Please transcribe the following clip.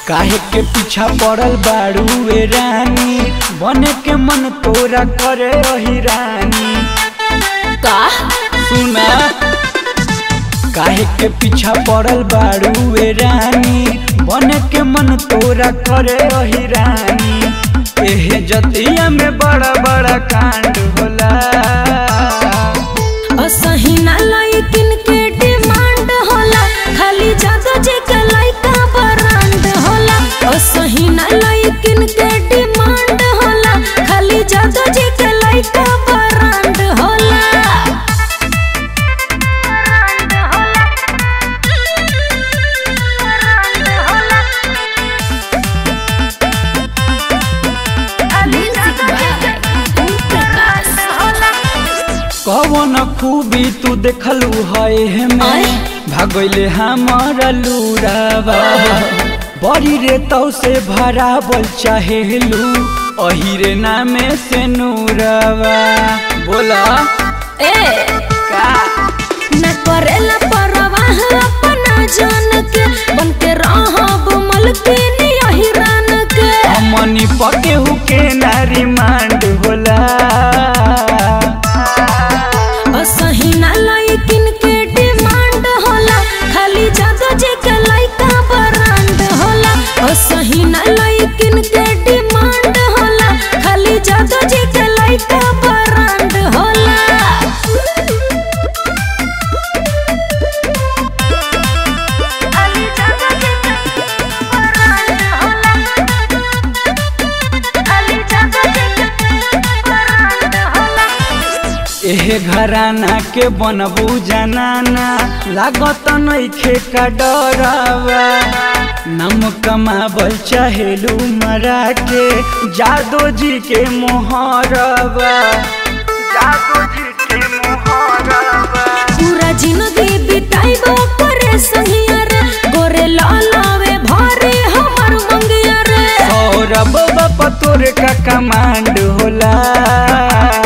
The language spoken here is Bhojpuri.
काहे के पीछा पड़ल बाड़ू ए रानी बने के मन तोरा करे रही रानी का सुना काहे के पीछा पड़ल बाड़ू ए रानी बने के मन तोरा करे रही रानी एहे जतिया में बड़ा बड़ा कांड होला असही ना लाइकिन के डिमांड होला खाली जादो जे के लाइका ब्रांड होला असही ना लाइकिन के डिमांड होला खाली जादो जे के लाइका ब्रांड होला ब्रांड होला ब्रांड होला म्यूजिक बाय ओम प्रकाश होला कवन खूबी तू देखलू है में आय? भागले हमारा लूरावा बड़ी रे तौ से भरावल चाहेलू अही रे नामे से नूरावा बोला ए का न करेला परवाह अपना जान के बन के रहब मलकिन यही रान के हमनी पके हुके नारी मांड होला असही ना लाइकिन के डिमांड होला खाली जादो जे के लाइका ब्रांड होला असही ना लाइकिन के डिमांड होला खाली जादो जे के लाइका ब्रांड होला खाली जादो जे के ब्रांड होला खाली जादो जे के ब्रांड होला एहे घराना के बनबू जनाना लागत नइखे का डरावा नम कमाबल चाहेलू मरा के जादो जी के मोहरवा जादो जी के मोहरवा पूरा जिंदगी बिताइबो करे संगिया रे गोरे लालावे भारे हमर मंगिया रे सौरभ बापा तोरे का कमांड होला